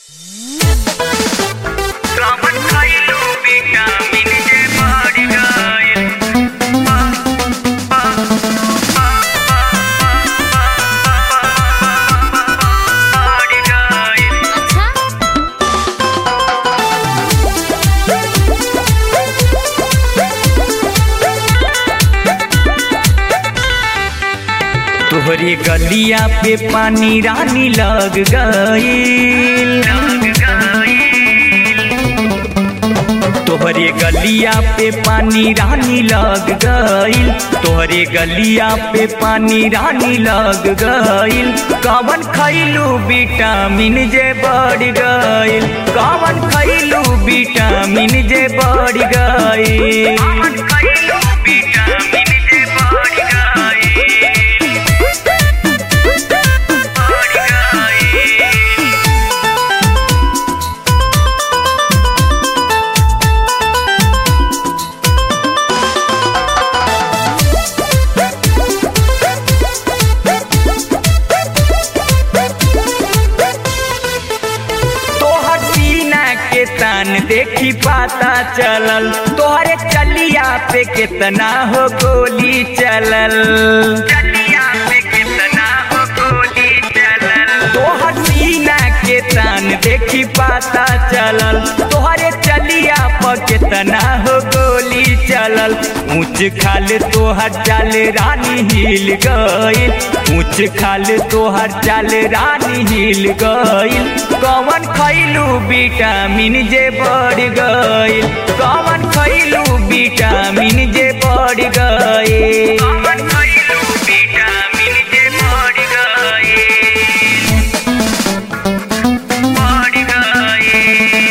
तोहरे गलिया पे पानी रानी लग गईल तोहरे गलिया पे पानी रानी लग गईल तोहरे गलिया पे पानी रानी लग गईल कवन खैलू विटामिन जे बढ़ गईल कवन खैलू विटामिन जे बढ़ गईल खैलू विटामिन जे बढ़ गईल बढ़ गईल तोहर सीना के तान देखी पाता चलल तोहरे चलिया पे कितना हो गोली चलल चलिया पे कितना हो गोली चलल तोहर सीना के तान देखी पाता चलल तोहरे चलिया पर कितना हो गोली चलल ऊंच खाल तोहर चाल रानी हिल गईल ऊंच खाल तोहर चाल रानी हिल गईल कवन खैलू विटामिन जे बढ़ गईल कवन खैलू विटामिन जे बढ़ गईल कवन खैलू विटामिन जे बढ़ गईल बढ़ गईल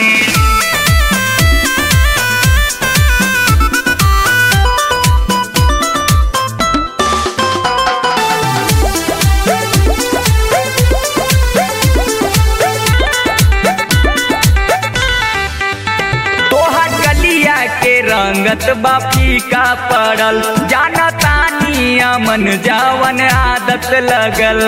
तोहर गलिया के रंगत बा फीका पड़ल जाना तानी अमन जावन आदत लगल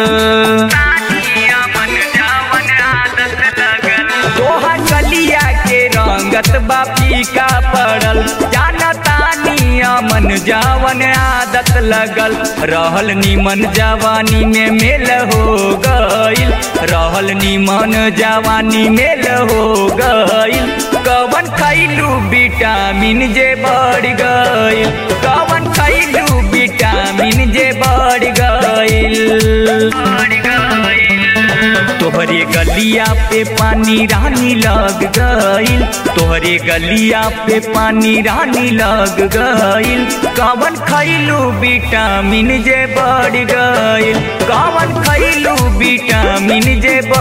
तोहर गलिया के रंगत बा फीका पड़ल जाना तानी अमन जावन आदत लगल रहल निमन जवानी में मेल हो गईल रहल निमन जवानी मेल हो गईल कवन खैलू विटामिन जे बढ़ गईल कवन खैलू विटामिन जे बढ़ गईल बढ़ गईल तोहरे गलिया पे पानी रानी लग गईल तोहरे गलिया पे पानी रानी लग गईल कवन खैलू विटामिन जे बढ़ गईल कवन खैलू विटामिन जे बढ़